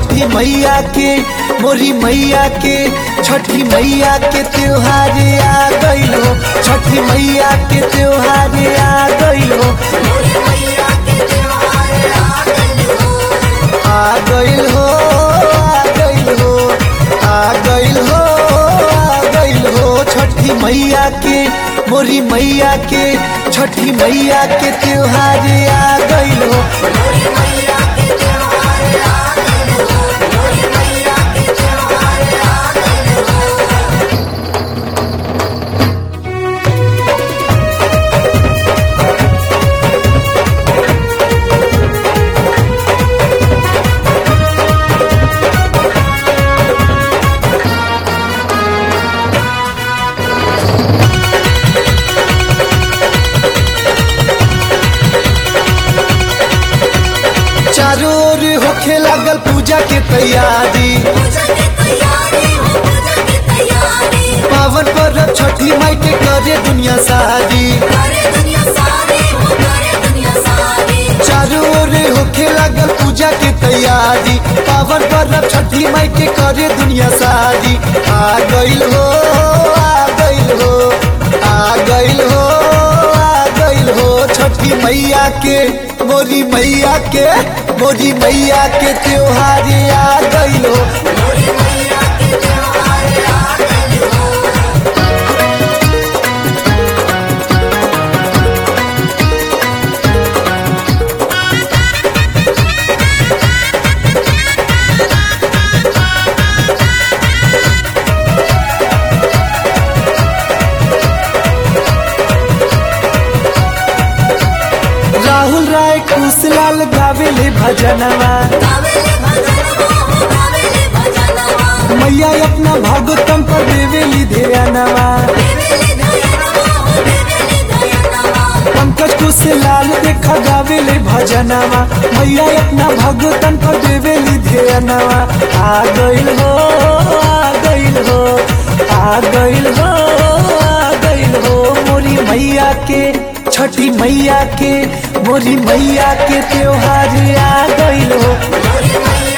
छठी मैया के मोरी मैया के छठी मैया के त्योहार आ गइल हो छठी मैया के त्योहार आ गइल हो आ गइल हो आ गइल हो आ गइल हो आ गइल हो छठी मैया के मोरी मैया के छठी मैया के त्योहार आ गइल हो चारों ओर होखे लागल पूजा के तैयारी पावन पर्व छठी माई के करे दुनिया सारी चारों ओर होखे लागल पूजा के तैयारी पावन पर्व छठी माई के करे दुनिया सारी आ गइल हो आ गइल हो आ गइल हो आ गइल हो छठी मैया के मोरी मैया के मोरी मैया के त्योहार आ गइल हो राहुल राय कुशलाल गावेले भजनवा मैया अपना भगतम पर देवेली ध्यानवा पंकज कुशलाल देखा गावेले भजनवा मैया अपना भगतन पर देवेली ध्यानवा आ गइल हो आ गइल हो आ गइल हो आ गइल हो मोरी मैया के छठी मैया के मोरी मैया के त्योहार आ गइल हो